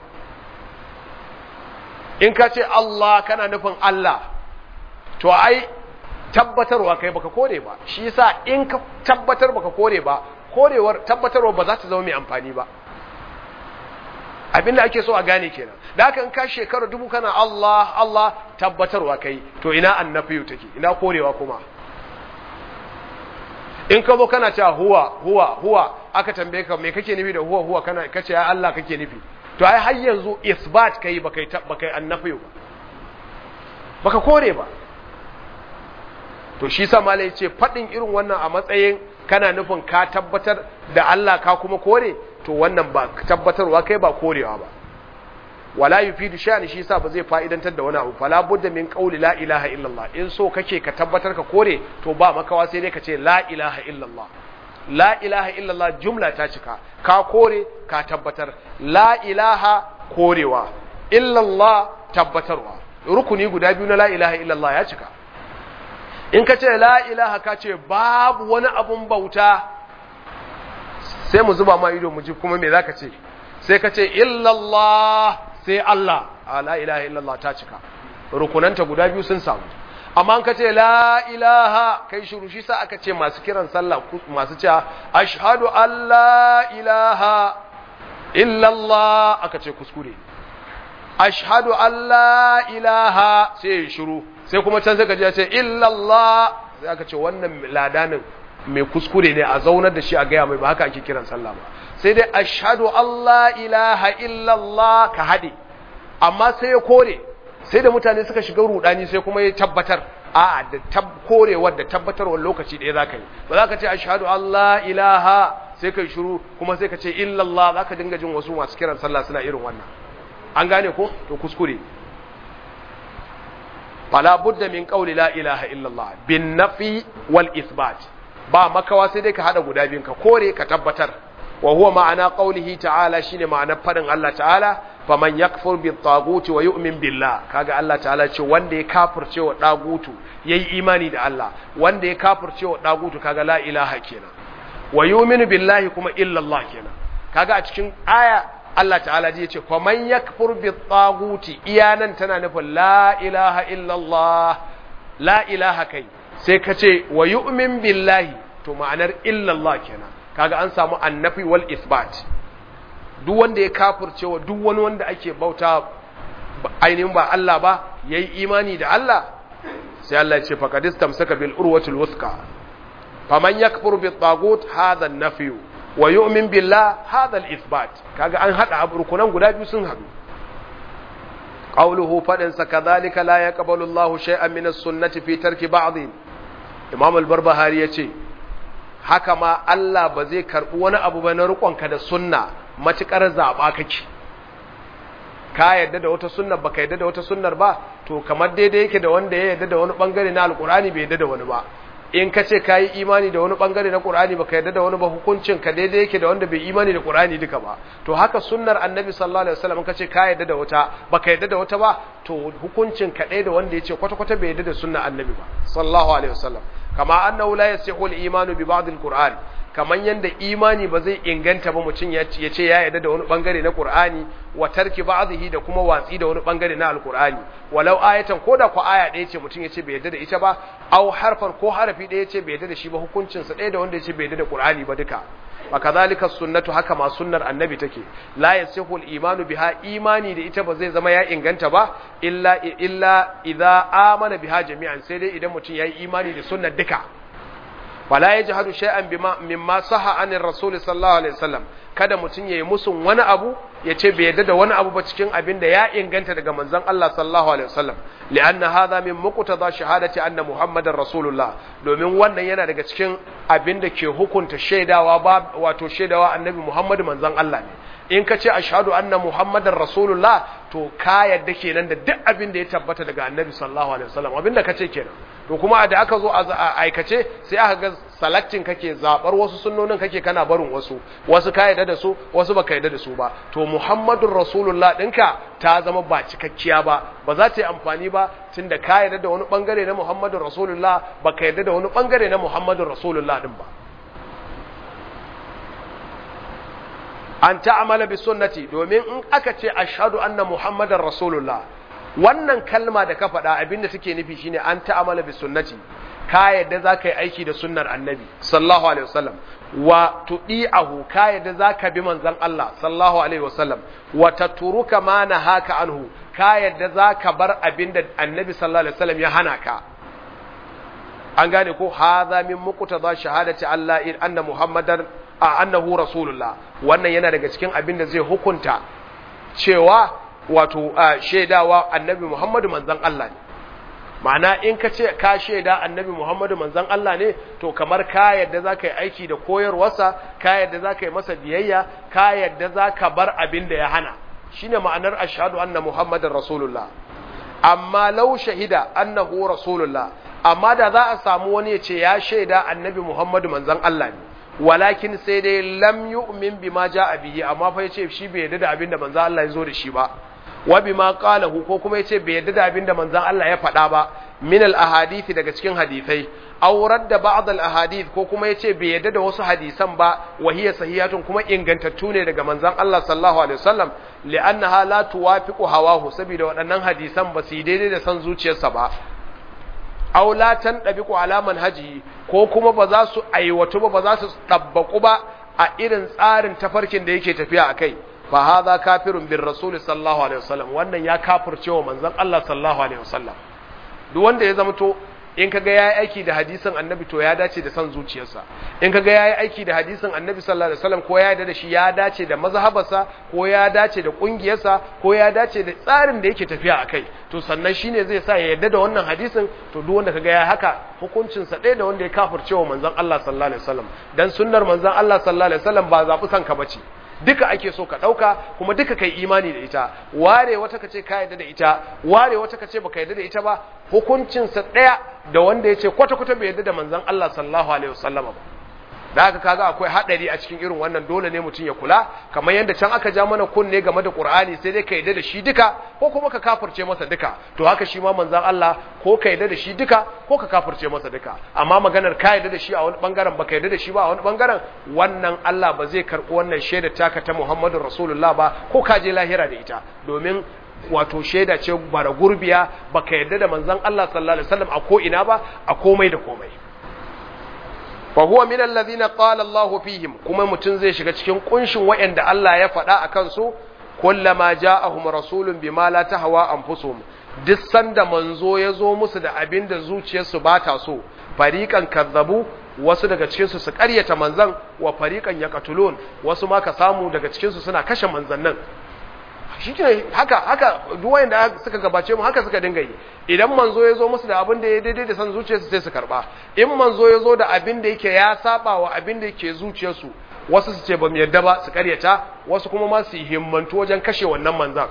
in ka ce Allah kana nufin Allah to ai tabbatarwa kai baka kore ba shi yasa in ka tabbatar baka kore ba korewar tabbatarwa ba za ta zama mai amfani ba abinda ake so a gane kenan da haka in ka shekara dubu kana Allah Allah tabbatarwa kai to ina annafiyu take ina korewa kuma in ka zo kana cewa huwa huwa huwa aka tambaye ka me kake nufi da huwa huwa kana kace ya Allah kake nufi to ai har yanzu isbat kai baka yi baka yi annafi ba baka kore ba to shi sa malai yace fadin irin wannan a matsayin kana nufin ka tabbatar da Allah ka kuma kore to wannan ba tabbatarwa kai ba korewa ba wala yufidu sha'ani shi yasa ba zai fa'idantar da wani abu fala budda min qawli la ilaha illallah in so kake ka tabbatar ka kore to ba makawa sai dai ka ce la ilaha illallah la ilaha illallah jumla ta cika ka kore ka tabbatar la ilaha korewa illallah tabbatarwa rukuni guda biyu na la ilaha illallah ya cika in ka ce la ilaha ka ce babu wani abun bauta sai mu zuba ma ido mu ji kuma me zaka ce sai ka ce illallah sai Allah a la ilaha illallah ta cika rukunanta guda biyu sun samu amma an ka ce la ilaha kai shiru shi sa aka ce masu kiran sallah masu cewa ashhadu an la ilaha illallah aka ce kuskure ashhadu an la ilaha sai shiru sai kuma can sai ka je ce illallah sai aka ce wannan ladanin mai kuskure ne a zaunar da shi a gaya mai ba haka ake kiran sallah ba sai dai ashhadu Allah ilaha illallah ka haɗe amma sai ya kore sai da mutane suka shiga rudani sai kuma ya tabbatar a da tab korewar da tabbatarwar lokaci ɗaya za ka yi ba za ka ce ashhadu Allah ilaha sai kai shiru kuma sai ka ce illallah za ka dinga jin wasu masu kiran sallah suna irin wannan an gane ko to kuskure fala budda min qawli la ilaha illallah bin nafi wal isbat ba makawa sai dai ka hada guda biyun ka kore ka tabbatar wa huwa ma'ana qawlihi ta'ala shine ma'anar fadin Allah ta'ala faman yakfur bi taguti wa yu'min billah kaga Allah ta'ala ce wanda ya kafirce wa dagutu yayi imani da Allah wanda ya kafirce wa dagutu kaga la ilaha kenan wa yu'minu billahi kuma illa Allah kenan kaga a cikin aya Allah ta'ala ji yace faman yakfur bi taguti iyanan tana nufin la ilaha illa Allah la ilaha kai sai ka ce wa yu'min billahi to ma'anar illa Allah kenan kaga an samu annafi wal isbat duk wanda ya kafirce wa duk wani wanda ake bauta ainihin ba Allah ba yayi imani da Allah sai Allah ya ce faqad istamsaka bil urwatil wuthqa faman yakfur bit tagut hadha an-nafi wa yu'min billah hadha al-ithbat kaga an hada rukunan guda biyu sun hadu qawluhu fadin sa kadhalika la yaqbalu Allahu shay'an min as-sunnati fi tarki ba'd Imam al-Barbahari yace haka ma Allah ba zai karbi wani abu ba na rukonka da sunna matukar zaba kake ka yadda da wata sunnar baka yadda da wata sunnar ba to kamar daidai yake da wanda ya yadda da wani bangare na alkurani bai yadda da wani ba in ka ce ka yi imani da wani bangare na Qur'ani baka yarda da wani ba hukuncin ka daidai yake da wanda bai imani da Qur'ani duka ba to haka sunnar Annabi sallallahu alaihi wasallam ka ce ka yarda da wata baka yarda da wata ba to hukuncin ka ɗaya da wanda yace kwata kwata bai yarda da sunnar Annabi ba sallallahu alaihi wasallam kama annahu la yasihu al-imanu bi ba'd al-Qur'an kaman yanda imani ba zai inganta ba mutum ya ce ya yarda da wani bangare na Qur'ani wa tarki ba'dhihi da kuma watsi da wani bangare na Al-Qur'ani walau ayatan ko da ku aya ɗaya ce mutum ya ce bai yarda da ita ba aw harfan ko harafi ɗaya ce bai yarda da shi ba hukuncin sa ɗaya da wanda ya ce bai yarda da Qur'ani ba duka wa kadhalika sunnatu haka ma sunnar annabi take la yasihu al-imanu biha imani da ita ba zai zama ya inganta ba illa illa idza amana biha jami'an sai dai idan mutum yayi imani da sunnar duka wala yajhadu shay'an bima mimma saha anir rasul sallallahu alaihi wasallam kada mutum yayi musun wani abu ya ce bai yarda da wani abu ba cikin abin da ya inganta daga manzon Allah sallallahu alaihi wasallam li'anna hadha min muqtada shahadati anna muhammadar rasulullah domin wannan yana daga cikin abin da ke hukunta shaidawa ba wato shaidawa annabi muhammad manzon Allah ne in ka ce ashhadu anna muhammadar rasulullah to ka yadda kenan da duk abin da ya tabbata daga annabi sallallahu alaihi wasallam abin da ka ce kenan to kuma da aka zo a aikace sai aka ga selecting kake zabar wasu sunnonin kake kana barin wasu wasu ka yadda da su wasu baka yadda da su ba to muhammadur rasulullah dinka ta zama ba cikakkiya ba ba za ta yi amfani ba tunda ka yadda da wani bangare na muhammadur rasulullah baka yadda da wani bangare na muhammadur rasulullah din ba an ta'amala bi sunnati domin in aka ce ashhadu anna muhammadar rasulullah wannan kalma da ka faɗa abinda take nufi shine an ta'amala bi sunnati ka yadda za ka yi aiki da sunnar annabi sallallahu alaihi wasallam wa tudi'ahu ka yadda za ka bi manzon Allah sallallahu alaihi wasallam wa tatruka ma nahaka anhu ka yadda za ka bar abinda annabi sallallahu alaihi wasallam ya hana ka an gane ko hadha min muqtada shahadati Allah in anna muhammadar a annahu rasulullah wannan yana daga cikin abin da zai hukunta cewa wato shaidawa annabi muhammadu manzon Allah ne ma'ana in ka ce ka shaida annabi muhammadu manzon Allah ne to kamar ka yadda za ka yi aiki da koyarwarsa ka yadda za ka yi masa biyayya ka yadda za ka bar abin da ya hana shine ma'anar ashhadu anna muhammadar rasulullah amma lau shahida annahu rasulullah amma da za a samu wani ya ce ya shaida annabi muhammadu manzon Allah ne walakin sai dai lam yu'min bima ja'a bihi amma fa yace shi bai yarda da abin da manzon Allah ya zo da shi ba wa bima qalahu ko kuma yace bai yarda da abin da manzon Allah ya faɗa ba min al ahadith daga cikin hadisai aw radda ba'd al ahadith ko kuma yace bai yarda da wasu hadisan ba wa hiya sahihatun kuma ingantattu ne daga manzon Allah sallallahu alaihi wasallam li'annaha la tuwafiqu hawahu saboda waɗannan hadisan ba su yi daidai da san zuciyarsa ba aw la tandabiqu ala manhaji ko kuma ba za su aiwatu ba ba za su dabbaku ba a irin tsarin tafarkin da yake tafiya akai fa hadha kafirun bir rasul sallallahu alaihi wasallam wannan ya kafircewa manzon Allah sallallahu alaihi wasallam duk wanda ya zama to in kaga yayi aiki da hadisin annabi to ya dace da san zuciyarsa in kaga yayi aiki da hadisin annabi sallallahu alaihi wasallam ko ya yarda da shi ya dace da mazhabarsa ko ya dace da kungiyarsa ko ya dace da tsarin da yake tafiya akai to sannan shine zai sa ya yarda da wannan hadisin to duk wanda kaga yayi haka hukuncin sa ɗaya da wanda ya kafircewa manzon Allah sallallahu alaihi wasallam dan sunnar manzon Allah sallallahu alaihi wasallam ba zabi sanka bace duka ake so ka ɗauka kuma duka kai imani da ita ware wata kace ka yarda da ita ware wata kace baka yarda da ita ba hukuncinsa ɗaya da wanda ya ce kwata-kwata bai yarda da manzon Allah sallallahu alaihi wasallam ba da haka kaga akwai hadari a cikin irin wannan dole ne mutum ya kula kamar yadda can aka ja mana kunne game da Qur'ani sai dai ka yarda da shi duka ko kuma ka kafirce masa duka to haka shi ma manzon Allah ko ka yarda da shi duka ko ka kafirce masa duka amma maganar ka yarda da shi a wani bangaren baka yarda da shi ba a wani bangaren wannan Allah ba zai karɓi wannan shaida taka ta Muhammadu Rasulullah ba ko ka je lahira da ita domin wato shaida ce bara gurbiya baka yarda da manzon Allah sallallahu alaihi wasallam a ko ina ba a komai da komai fa huwa min alladhina qala Allahu fihim kuma mutun zai shiga cikin kunshin wayanda Allah ya faɗa akan su kullama ja'ahum rasulun bima la tahwa anfusuhum duk sanda manzo ya zo musu da abin da zuciyarsu ba ta so fariqan kazzabu wasu daga cikin su su ƙaryata manzan wa fariqan yaqtulun wasu ma ka samu daga cikin su suna kashe manzannin shike haka haka duk wanda suka gabace mu haka suka dinga yi idan manzo ya zo musu da abin da ya daidai da san zuciyarsu sai su karba in manzo ya zo da abin da yake ya saba wa abin da yake zuciyarsu wasu su ce ba mu yarda ba su karyata wasu kuma ma su himmantu wajen kashe wannan manzan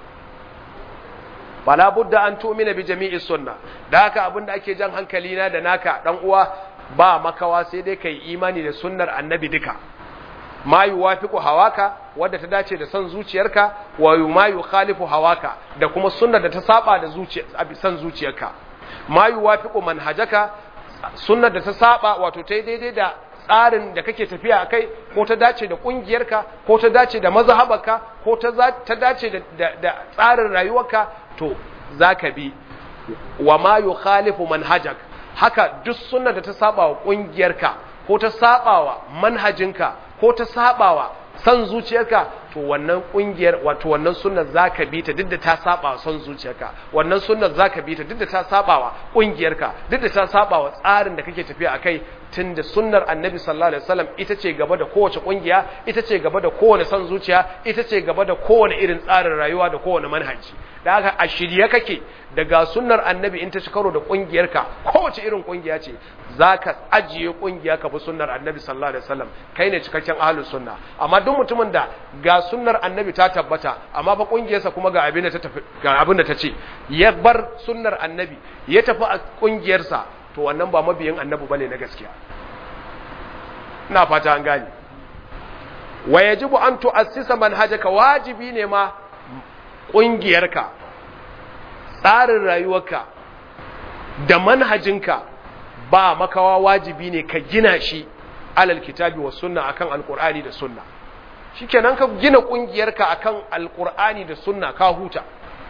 bala budda an tu'mina bi jami'i sunna da haka abin da ake jan hankali na da naka dan uwa ba makawa sai dai kai imani da sunnar annabi duka ma yuwafiqu hawaka wadda ta dace da san zuciyarka wa ma yukhalifu hawaka da kuma sunnar da ta saba da zuciya san zuciyarka ma yuwafiqu manhajaka sunnar da ta saba wato ta daidai da tsarin da kake tafiya akai ko ta dace da kungiyarka ko ta dace da mazhabarka ko ta ta dace da da tsarin rayuwarka to zaka bi wa ma yukhalifu manhajak haka duk sunnar da ta saba wa kungiyarka ko ta saba wa manhajinka ko ta sabawa san zuciyarka to wannan kungiyar wato wannan sunnar zaka bi ta duk da ta sabawa san zuciyarka wannan sunnar zaka bi ta duk da ta sabawa kungiyarka duk da ta sabawa tsarin da kake tafiya akai tunda sunnar annabi sallallahu alaihi wasallam ita ce gaba da kowace kungiya ita ce gaba da kowane san zuciya ita ce gaba da kowane irin tsarin rayuwa da kowane manhaji da haka a shirye kake daga sunnar annabi in ta ci karo da kungiyarka kowace irin kungiya ce zaka ajiye kungiya ka bi sunnar annabi sallallahu alaihi wasallam kai ne cikakken ahlus sunna amma duk mutumin da ga sunnar annabi ta tabbata amma fa kungiyarsa kuma ga abin da ta tafi ga abin da ta ce ya bar sunnar annabi ya tafi a kungiyarsa to wannan ba mabiyin annabi bane na gaskiya ina fata an gane wa yajibu an tu'assisa manhajaka wajibi ne ma kungiyarka tsarin rayuwarka da manhajinka ba makawa wajibi ne ka gina shi alal kitabi wa sunna akan alqur'ani da sunna shikenan ka gina kungiyarka akan alqur'ani da sunna ka huta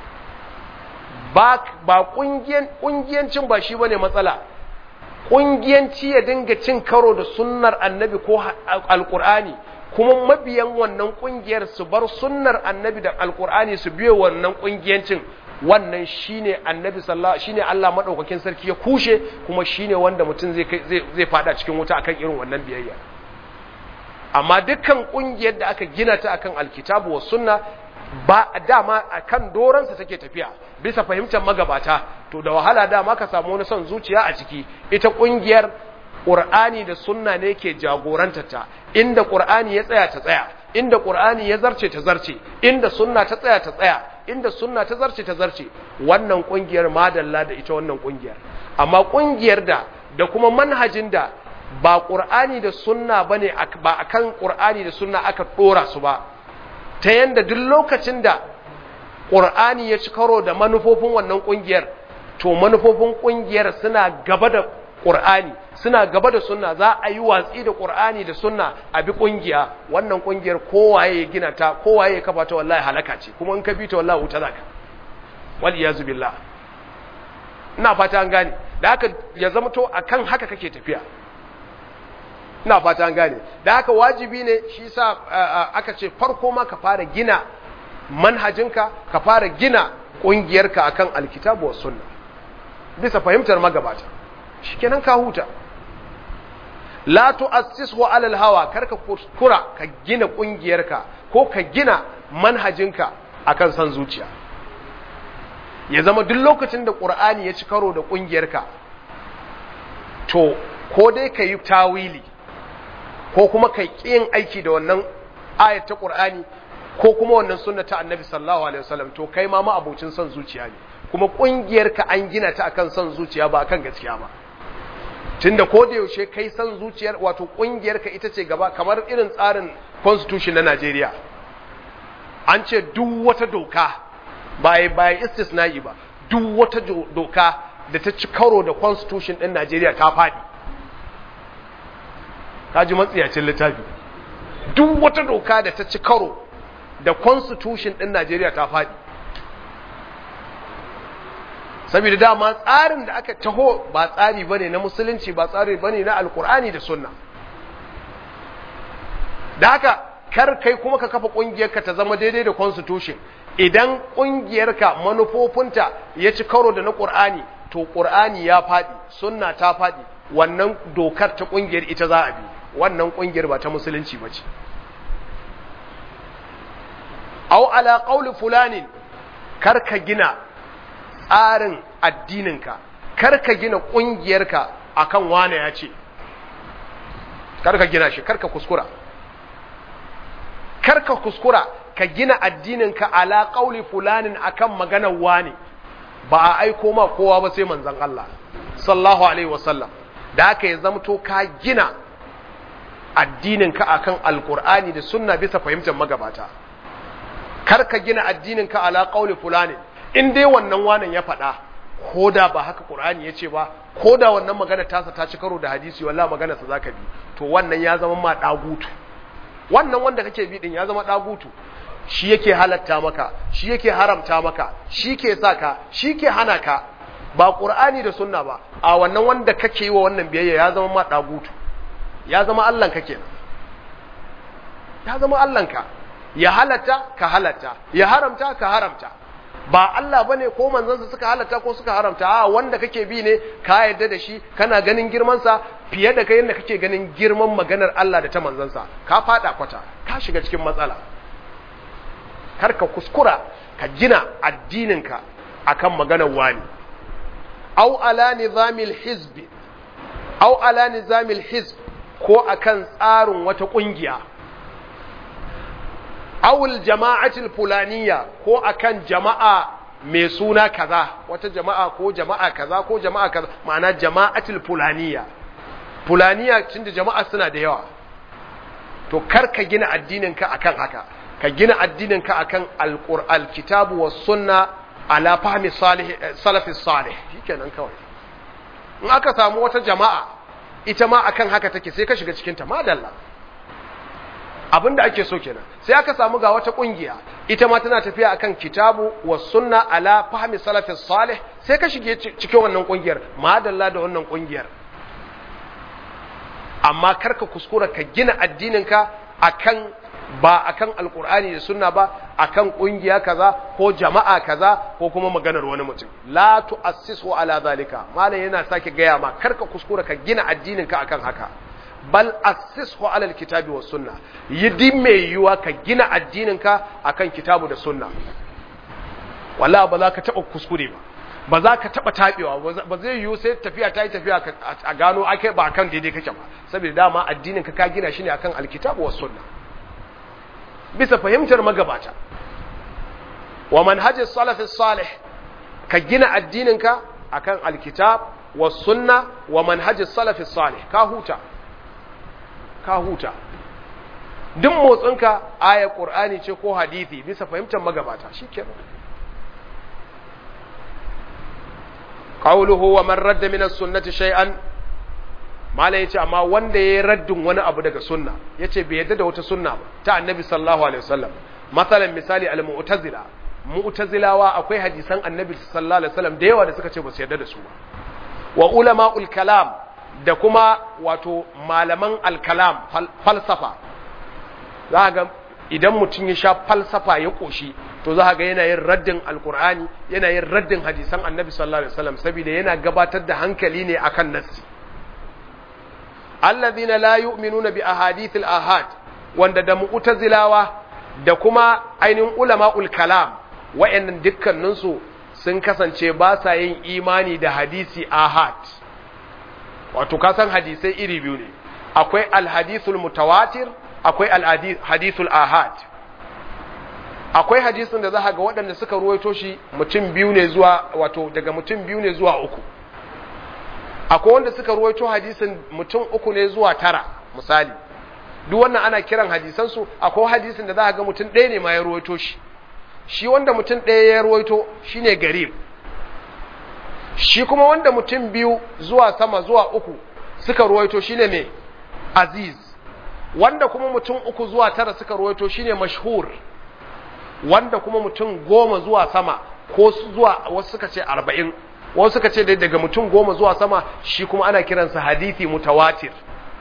ba ba kungiyan kungiyancin ba shi bane matsala kungiyanci ya dinga cin karo da sunnar annabi ko alqur'ani kuma mabiyan wannan kungiyar su bar sunnar annabi da alqur'ani su biyo wannan kungiyancin wannan shine annabi sallallahu shine Allah madaukakin sarki ya kushe kuma shine wanda mutum zai zai zai fada cikin wuta akan irin wannan biyayya amma dukkan kungiyar da aka gina ta akan alkitabu was sunna ba dama akan doransa take tafiya bisa fahimtar magabata to da wahala dama ka samu wani son zuciya a ciki ita kungiyar Qur'ani da sunna ne ke jagoranta ta inda Qur'ani ya tsaya ta tsaya inda Qur'ani ya zarce ta zarce inda sunna ta tsaya ta tsaya inda sunna ta zarce ta zarce wannan kungiyar madalla da ita wannan kungiyar amma kungiyar da da kuma manhajin da ba Qur'ani da sunna bane ba akan Qur'ani da sunna aka dora su ba ta yanda duk lokacin da Qur'ani ya ci karo da manufofin wannan kungiyar to manufofin kungiyar suna gaba da Qur'ani suna gaba da sunna za a yi watsi da Qur'ani da sunna a bi kungiya wannan kungiyar kowaye ya gina ta kowaye ya kafa ta wallahi halaka ce kuma in ka bi ta wallahi wuta zaka wal iyazu billah ina fata an gane da haka ya zama to akan haka kake tafiya ina fata an gane da haka wajibi ne shi sa aka ce farko ma ka fara gina manhajinka ka fara gina kungiyarka akan alkitabu was sunna bisa fahimtar magabata shikenan ka huta la tu'assishu ala al-hawa karka kuskura ka gina kungiyarka ko ka gina manhajinka akan san zuciya ya zama duk lokacin da qur'ani ya ci karo da kungiyarka to ko dai ka yi tawili ko kuma ka yin aiki da wannan ayat ta qur'ani ko kuma wannan sunna ta annabi sallallahu alaihi wasallam to kai ma ma abocin son zuciya ne kuma kungiyarka an gina ta akan son zuciya ba akan gaskiya ba tunda ko da yaushe kai san zuciyar wato kungiyarka ita ce gaba kamar irin tsarin constitution na Najeriya an ce duk wata doka ba ba istisna'i ba duk wata doka da ta ci karo da constitution din Najeriya ta fadi kaji matsiyacin littafi duk wata doka da ta ci karo da constitution din Najeriya ta fadi saboda dama tsarin da aka taho ba tsari bane na musulunci ba tsari bane na alkur'ani da sunna da haka kar kai kuma ka kafa kungiyarka ta zama daidai da constitution idan kungiyarka manufofinta ya ci karo da na qur'ani to qur'ani ya fadi sunna ta fadi wannan dokar ta kungiyar ita za a bi wannan kungiyar ba ta musulunci bace aw ala qawli fulanin kar ka gina tsarin addininka karka gina ƙungiyarka akan wane ya ce karka gina shi karka kuskura karka kuskura ka gina addininka ala ƙauli fulanin akan maganar wane ba a aiko ma kowa ba sai manzon Allah sallallahu alaihi wasallam da aka yi zamto ka gina addininka akan alkur'ani da sunna bisa fahimtar magabata karka gina addininka ala ƙauli fulanin in dai wannan wanan ya faɗa ko da ba haka Qur'ani ya ce ba ko da wannan magana tasa ta ci karo da hadisi wallahi magana sa zaka bi to wannan ya zama ma dagutu wannan wanda kake bi din ya zama dagutu shi yake halatta maka shi yake haramta maka shi ke sa ka shi ke hana ka ba Qur'ani da sunna ba a wannan wanda kake yi wa wannan biyayya ya zama ma dagutu ya zama Allah ka kenan ya zama Allah ka ya halatta ka halatta ya haramta ka haramta ba Allah bane ko manzansa suka halatta ko suka haramta a wanda kake bi ne ka yarda da shi kana ganin girman sa fiye da kai yanda kake ganin girman maganar Allah da ta manzansa ka fada kwata ka shiga cikin matsala kar ka kuskura ka gina addininka akan maganar wani au ala nizamil hizb au ala nizamil hizb ko akan tsarin wata kungiya awul jama'atul fulaniya ko akan jama'a mai suna kaza wata jama'a ko jama'a kaza ko jama'a kaza ma'ana jama'atul fulaniya fulaniya tunda jama'a suna da yawa to kar ka gina addininka akan haka ka gina addininka akan alqur'an kitabu was sunna ala fahmi salih salafi salih shikenan kawai in aka samu wata jama'a ita ma akan haka take sai ka shiga cikin ta madalla abin da ake so kenan sai aka samu ga wata kungiya ita ma tana tafiya akan kitabu wa sunna ala fahmi salafis salih sai ka shige cikin wannan kungiyar madalla da wannan kungiyar amma karka kuskura ka gina addininka akan ba akan alkur'ani da sunna ba akan kungiya kaza ko jama'a kaza ko kuma maganar wani mutum la tu'assisu ala zalika malam yana sake gaya ma karka kuskura ka gina addinin ka akan haka bal assishu ala alkitabi was sunna yidi mai yiwa ka gina addinin ka akan kitabu da sunna wallahi ba za ka taba kuskure ba ba za ka taba tabewa ba zai yiwu sai tafiya ta yi tafiya a gano ake ba akan daidai kake ba saboda dama addinin ka ka gina shi ne akan alkitabu was sunna bisa fahimtar magabata wa manhajis salafis salih ka gina addininka akan alkitab was sunna wa manhajis salafis salih ka huta ka huta duk motsinka aya qur'ani ce ko hadisi bisa fahimtar magabata shikenan qawluhu wa man radda min as-sunnati shay'an mala yace amma wanda yayi raddin wani abu daga sunna yace bai yadda da wata sunna ba ta annabi sallallahu alaihi wasallam masalan misali al-mu'tazila mu'tazilawa akwai hadisan annabi sallallahu alaihi wasallam da yawa da suka ce ba su yadda da su ba wa ulama'ul kalam da kuma wato malaman al-kalam falsafa za ga idan mutum ya sha falsafa ya koshi to za ga yana yin raddin alkur'ani yana yin raddin hadisan annabi sallallahu alaihi wasallam saboda yana gabatar da hankali ne akan nassi alladhina la yu'minuna bi ahadithil ahad wanda da mu'tazilawa da kuma ainihin ulama'ul kalam wayannan dukkanin su sun kasance ba sa yin imani da hadisi ahad wato kasan hadisai iri biyu ne akwai alhadithul mutawatir akwai alhadithul ahad akwai hadisin da za ga waɗanda suka ruwaito shi mutum biyu ne zuwa wato daga mutum biyu ne zuwa uku akwai wanda suka ruwaito hadisin mutum uku ne zuwa tara misali duk wannan ana kiran hadisansu akwai hadisin da za ga mutum ɗaya ne ma ya ruwaito shi shi wanda mutum ɗaya ya ruwaito shine garib shi kuma wanda mutum biyu zuwa sama zuwa uku suka ruwaito shine ne aziz wanda kuma mutum uku zuwa tara suka ruwaito shine mashhur wanda kuma mutum goma zuwa sama ko zuwa wasu suka ce arba'in wasu suka ce daga mutum goma zuwa sama shi kuma ana kiransa hadithi mutawatir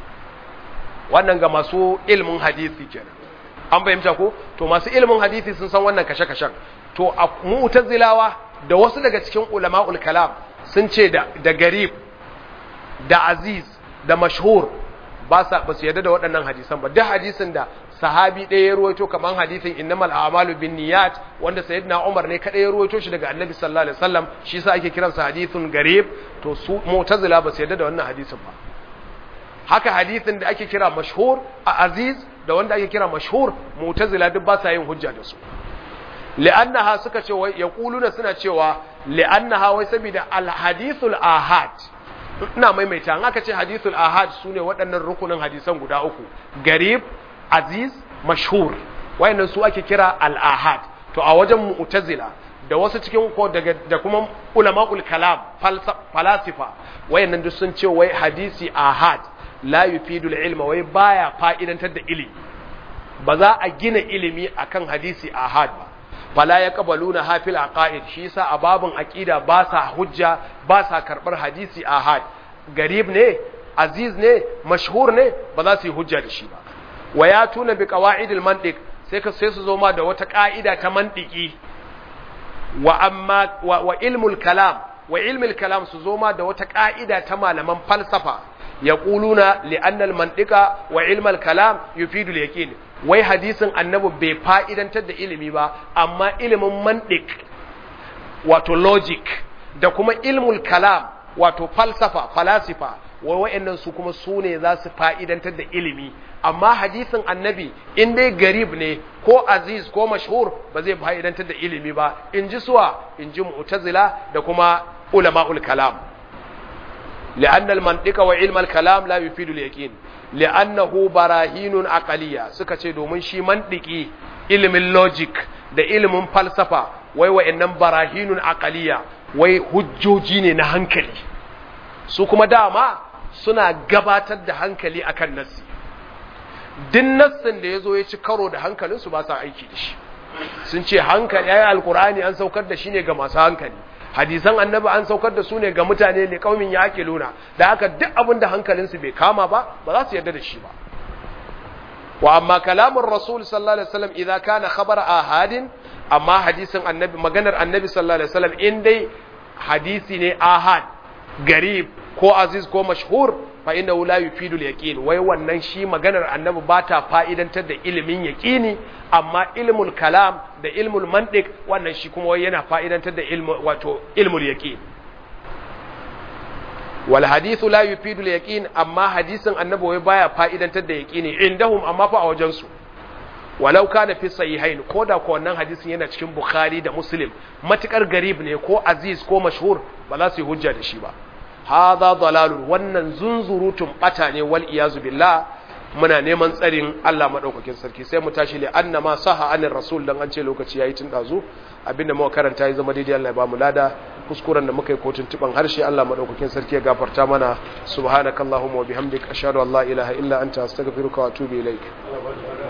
wannan ga masu ilmin hadithi kenan an fahimta ko to masu ilmin hadithi sun san wannan kashe-kashen to a mu'tazilawa da wasu daga cikin ulama'ul kalam sun ce da, da garib da aziz da mashhur ba sa ba su yarda da waɗannan hadisan ba duk hadisin da sahabi ɗaya ya ruwaito kamar hadisin innamal a'malu bin niyyat wanda sayyidina Umar ne kadai ya ruwaito shi daga Annabi sallallahu alaihi wasallam shi yasa ake kiransa hadithun garib to su mu'tazila ba su yarda da wannan hadisin ba haka hadisin da ake kira mashhur a aziz da wanda ake kira mashhur mu'tazila duk ba sa yin hujja da su li'annaha suka ce wai yaquluna suna cewa li'annaha wai saboda al-hadithul ahad ina maimaita an aka ce hadithul ahad sune waɗannan rukunin hadisan guda uku garib aziz mashhur wayannan su ake kira al-ahad to a wajen mu'tazila da wasu cikin ko daga da kuma ulama'ul kalam falasifa wayannan duk sun ce wai hadisi ahad la yufidul ilma wai baya fa'idantar da ilimi ba za a gina ilimi akan hadisi ahad ba fala ya kabaluna hafil aqaid shi yasa a babun aqida ba sa hujja ba sa karbar hadisi ahad garib ne aziz ne mashhur ne ba za su yi hujja da shi ba wa ya tuna bi qawaidil mantiq sai ka sai su zo ma da wata ka'ida ta mantiki wa amma wa, wa ilmul kalam wa ilmul kalam su zo ma da wata ka'ida ta malaman falsafa yaquluna li anna al mantiqa wa ilmal kalam yufidu al yaqin wai hadisin annabi bai fa'idantar da ilimi ba amma ilimin mantik wato logic da kuma ilmul kalam wato falsafa falasifa wai wa'annan su kuma su ne za su fa'idantar da ilimi amma hadisin annabi in dai garib ne ko aziz ko mashhur ba zai fa'idantar da ilimi ba in ji suwa in ji mu'tazila da kuma ulama'ul kalam لأن المنطق وعلم الكلام لا يفيد اليقين لأنه براهين عقلية suka ce domin shi mantiki ilimin logic da ilimin falsafa wai wa'annan barahinun aqaliya wai hujjoji ne na hankali su kuma dama suna gabatar da hankali akan nassi din nassin da yazo ya ci karo da hankalinsu ba sa aiki da shi sun ce hankali ayi alqur'ani an saukar da shi ne ga masu hankali hadisan annabi an saukar da su ne ga mutane ne kaumin ya ake luna da haka duk abin da hankalinsu bai kama ba ba za su yarda da shi ba wa amma kalamun rasul sallallahu alaihi wasallam idza kana khabar ahadin amma hadisin annabi maganar annabi sallallahu alaihi wasallam in dai hadisi ne ahad garib ko aziz ko mashhur fa innahu la yufidu al-yaqin wai wannan shi maganar annabi ba ta fa'idantar da ilimin yaqini amma ilmul kalam da ilmul mantiq wannan shi kuma wai yana fa'idantar da ilmu wato ilmul yaqin wal hadithu la yufidu al-yaqin amma hadisin annabi wai baya fa'idantar da yaqini indahum amma fa a wajen su walau kana fi sahihain ko da ko wannan hadisin yana cikin bukhari da muslim matukar garib ne ko aziz ko mashhur ba za su yi hujja da shi ba hadha dalalun wannan zunzurutun bata ne wal iyazu billah muna neman tsarin Allah madaukakin sarki sai mu tashi li anna ma saha anir rasul dan an ce lokaci yayi tun dazu abinda muka karanta ya zama daidai Allah ya ba mu lada kuskuren da muka yi kotun tuban harshe Allah madaukakin sarki ya gafarta mana subhanakallahumma wa bihamdika ashhadu an la ilaha illa anta astaghfiruka wa atubu ilaik